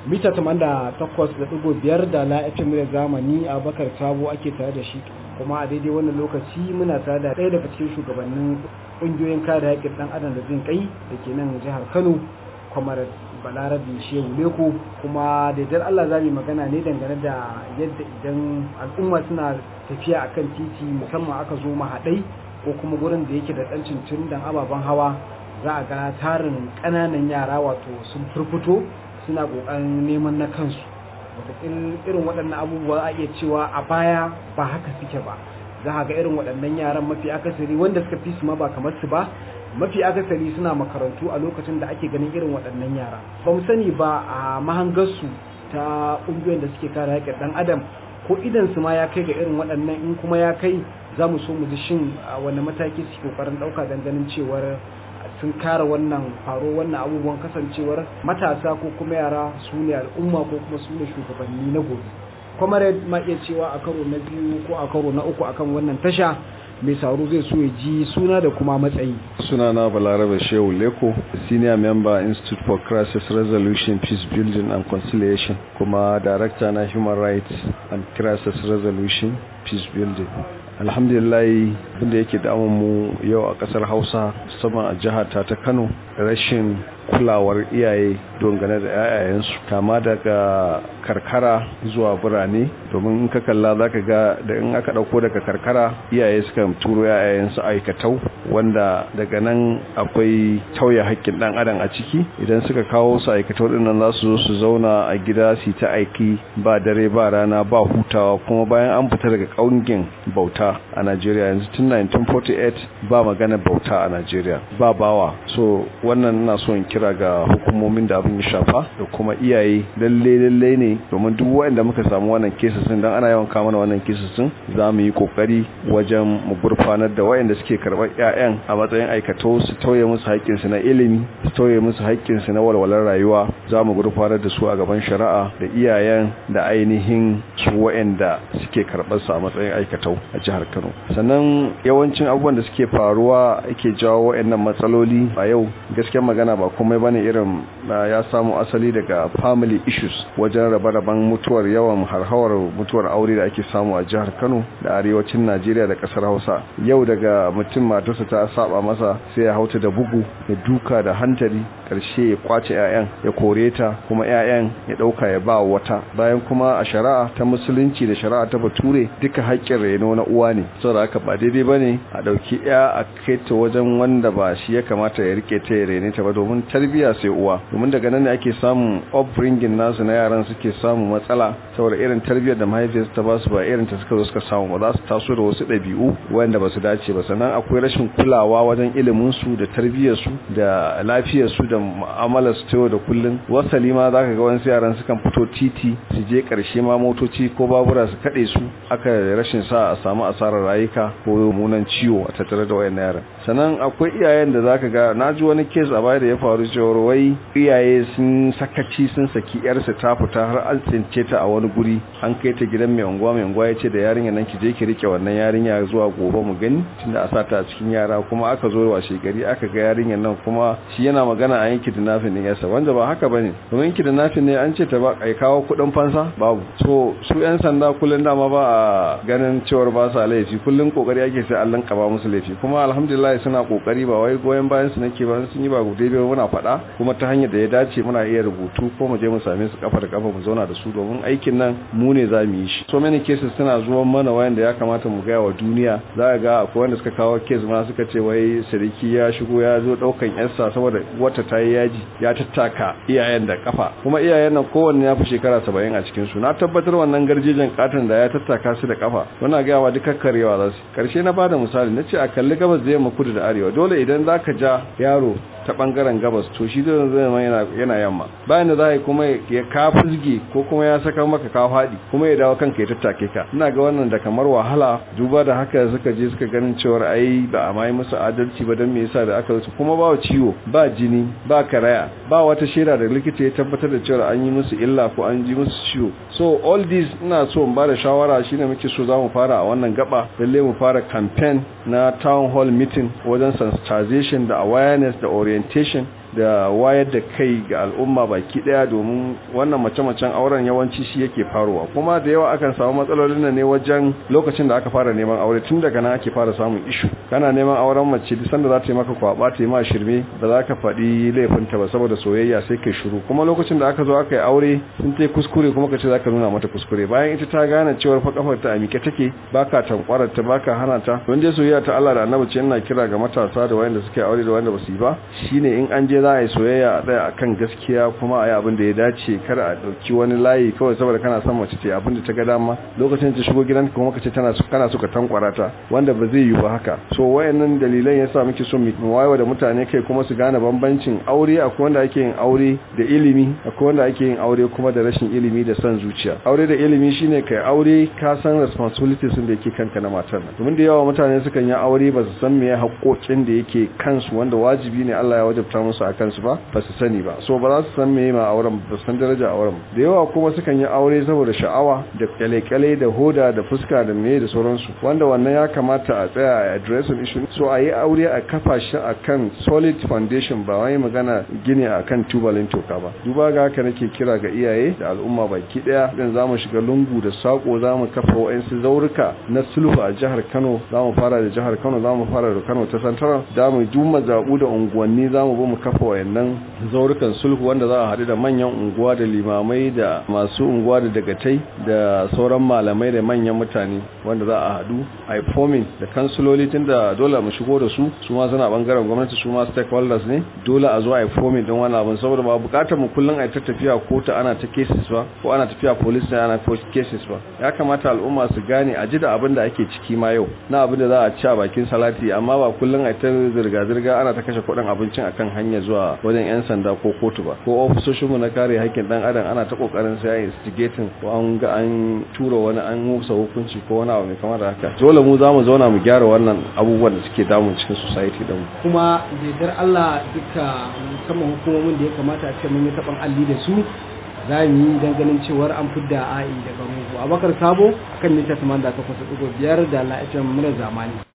mita 88.5 da la FM da zamani Abubakar Sabo ake tare da shi kuma a daidai wannan lokaci muna tare da ɗaya daga cikin shugabannin ƙungiyoyin kare haƙƙin ɗan adam da jin kai da ke nan jihar Kano kwamar balarabi shehu leko kuma da idan Allah za mu magana ne dangane da yadda idan al'umma suna tafiya akan titi musamman aka zo mahaɗai ko kuma gurin da yake da ɗan cincin dan ababen hawa za a ga tarin ƙananan yara wato sun furfuto suna ƙoƙarin neman na kansu wataƙil irin waɗannan abubuwa a iya cewa a baya ba haka suke ba za a ga irin waɗannan yaran mafi akasari wanda suka fi su ma ba kamar su ba mafi akasari suna makarantu a lokacin da ake ganin irin waɗannan yara ba mu sani ba a mahangarsu ta ƙungiyoyin da suke kare haƙƙin ɗan adam ko idan su ma ya kai ga irin waɗannan in kuma ya kai za mu so mu ji shin wani mataki suke ƙoƙarin ɗauka don ganin cewar sun kare wannan faro wannan abubuwan kasancewar matasa ko kuma yara su ne al'umma ko kuma su ne shugabanni na gobe comrade ma iya cewa a karo na biyu ko a karo na uku akan wannan tasha mai sauro zai so ya ji suna da kuma matsayi sunana balarabe shehu leko senior member institute for crisis resolution peace building and conciliation kuma director na human rights and crisis resolution peace building alhamdulillah abinda yake damun mu yau a kasar hausa musamman a jihar ta ta kano rashin kulawar iyaye dangane da 'ya'yayensu kama daga karkara zuwa birane domin in ka kalla za ka ga da in aka ɗauko daga karkara iyaye suka turo 'ya'yayensu aikatau wanda daga nan akwai tauye haƙƙin ɗan adam a ciki idan suka kawo su aikatau ɗin nan za su zo su zauna a gida su ta aiki ba dare ba rana ba hutawa kuma bayan an fita daga ƙaungin bauta a najeriya yanzu tun 1948 ba magana bauta a najeriya ba bawa so wannan ina so in kira ga hukumomin da abin ya shafa da kuma iyaye lalle lalle ne domin duk waɗanda muka samu wannan kesasin dan ana yawan kama wannan kesasin za mu yi kokari wajen mu gurfanar da waɗanda suke karɓar ƴaƴan a matsayin aikato su tauye musu haƙƙin su na ilimi su tauye musu haƙƙin su na walwalar rayuwa za mu gurfanar da su a gaban shari'a da iyayen da ainihin su waɗanda suke karɓar su a matsayin aikatau a jihar Kano sannan yawancin abubuwan da suke faruwa ake jawo waɗannan matsaloli a yau gaskiyar magana ba komai bane irin ya samu asali daga family issues wajen rabe-raben mutuwar yawan harhawar mutuwar aure da ake samu a jihar Kano da arewacin Najeriya da kasar Hausa yau daga mutum matarsa ta saba masa sai ya hauta da bugu da duka da hantari karshe ya kwace ƴaƴan ya kore ta kuma ƴaƴan ya dauka ya ba wata bayan kuma a shari'a ta musulunci da shari'a ta bature duka haƙƙin reno na uwa ne saboda haka ba daidai bane a dauki ƴa a kai ta wajen wanda ba shi ya kamata ya rike ta ya rene ta ba domin tarbiya sai uwa domin daga nan ne ake samun upbringing nasu na yaran suke samun matsala saboda irin tarbiyyar da mahaifiyarsu ta ba su ba irin ta suka zo suka samu ba za su taso da wasu ɗabi'u wanda ba su dace ba sannan akwai rashin kulawa wajen ilimin su da tarbiyyar su da lafiyar su da mu'amalar su ta yau da kullun wasali ma zaka ga wasu yaran sukan fito titi su je karshe ma motoci ko babura su kaɗe su aka rashin sa a samu asarar rayuka ko munan ciwo a tattare da wayannan yaran sannan akwai iyayen da zaka ga na ji wani kes a baya da ya faru cewar wai iyaye sun sakaci sun saki yarsa ta fita har an tsince ta a wani guri an kai ta gidan mai unguwa mai unguwa ya ce da yarinya nan ki je ki rike wannan yarinya zuwa gobe mu gani tunda a sata a cikin yara kuma aka zo wa shegari aka ga yarinyar nan kuma shi yana magana a yanki dinafin din yasa wanda ba haka bane domin yanki dinafin ne an ce ta ba kai kawo kudin fansa babu so su yan sanda kullun dama ba a ganin cewar ba sa laifi kullun kokari ake sai Allah kaba musu laifi kuma alhamdulillah suna kokari ba wai goyen bayan su nake ba sun yi ba gudai ba muna faɗa kuma ta hanyar da ya dace muna iya rubutu ko mu je mu same su kafa da kafa mu zauna da su domin aikin nan mu ne za mu yi shi so many cases suna zuwa mana wayanda ya kamata mu gaya wa duniya za ga akwai wanda suka kawo case ma suka ce wai sarki ya shigo ya zo daukan yarsa saboda wata ta yi yaji ya tattaka iyayen da kafa kuma iyayen nan kowanne ya fi shekara saba'in a cikin su na tabbatar wannan garjejen katon da ya tattaka su da kafa muna gaya wa duka karewa za su karshe na bada misali na ce a kalli gabas da yamma kudu da arewa dole idan za ka ja yaro ta bangaren gabas to shi zai zama yana yana yamma bayan da za kuma ya ka fuzge ko kuma ya saka maka ka fadi kuma ya dawo kanka ya tattake ka ina ga wannan da kamar wahala duba da haka suka je suka ganin cewar ai ba a mai musu adalci ba don me yasa da aka wuce kuma ba ciwo ba jini ba karaya ba wata shaida da likita ya tabbatar da cewa an yi musu illa ko an ji musu ciwo so all this ina so in ba da shawara shine muke so za mu fara a wannan gaba lalle mu fara campaign na town hall meeting wajen sensitization da awareness da orientation da wayar da kai ga al'umma baki daya domin wannan mace-macen auren yawanci shi yake faruwa kuma da yawa akan samu matsalolin nan ne wajen lokacin da aka fara neman aure tun daga nan ake fara samun ishu kana neman auren mace duk sanda za ta yi maka kwaba ta yi ma shirme ba za ka faɗi laifinta ba saboda soyayya sai kai shiru kuma lokacin da aka zo aka yi aure sun ta kuskure kuma ka ce za ka nuna mata kuskure bayan ita ta gane cewar fa kafar ta a mike take baka tankwarar ta baka hana ta don dai soyayya ta Allah da Annabi ce ina kira ga matasa da wayanda suke aure da wayanda ba su yi ba shine in an je za a yi soyayya a tsaya akan gaskiya kuma a yi abin da ya dace kar a dauki wani layi kawai saboda kana son mace ce abin da ta ga dama lokacin ta shigo gidanka kuma ka ce tana kana so ka tankwara ta wanda ba zai yi ba haka so wayannan dalilan yasa muke so mu wayewa da mutane kai kuma su gane bambancin aure akwai wanda ake yin aure da ilimi akwai wanda ake yin aure kuma da rashin ilimi da son zuciya aure da ilimi shine kai aure ka san responsibilities da yake kanka na matar nan domin da yawa mutane sukan yi aure ba su san meye haƙoƙin da yake kansu wanda wajibi ne Allah ya wajabta musu a kansu ba ba su sani ba so ba za su san meye ma auren ba san daraja auren da yawa kuma sukan yi aure saboda sha'awa da kyale-kyale da hoda da fuska da meye da sauransu wanda wannan ya kamata a tsaya a addressing issue so a yi aure a kafa shi akan solid foundation ba wai magana gini akan tubalin toka ba duba ga haka nake kira ga iyaye da al'umma baki daya dan zamu shiga lungu da sako zamu kafa wa'ansu zaurika na sulhu a jihar Kano zamu fara da jihar Kano zamu fara da Kano ta Central zamu duma zabu da unguwanni zamu bi mu kafa wayannan zaurukan sulhu wanda za a haɗu da manyan unguwa da limamai da masu unguwa da dagatai da sauran malamai da manyan mutane wanda za a haɗu a forming da kansuloli tunda dole mu shigo da su su ma suna bangaren gwamnati su ma stakeholders ne dole a zo a yi forming din wani abin saboda ba bukatar mu kullum a ta tafiya kotu ana ta cases ba ko ana tafiya police ne ana cases ba ya kamata al'umma su gane a ji da abin da ake ciki ma yau na abin da za a ci a bakin salati amma ba kullum a ta zirga-zirga ana ta kashe kuɗin abincin akan hanya zuwa wajen 'yan sanda ko kotu ba ko ofisoshinmu na kare haƙƙin ɗan adam ana ta ƙoƙarin sai instigating ko an ga an tura wani an musa hukunci ko wani abu mai kamar da haka dole mu za mu zauna mu gyara wannan abubuwan da suke damun cikin society din kuma da Allah duka musamman hukumomin da ya kamata a ce mun yi taɓan alli da su za mu yi don ganin cewar an fidda a'i daga mugu abakar sabo akan mita 88.5 da la'afiyar mura zamani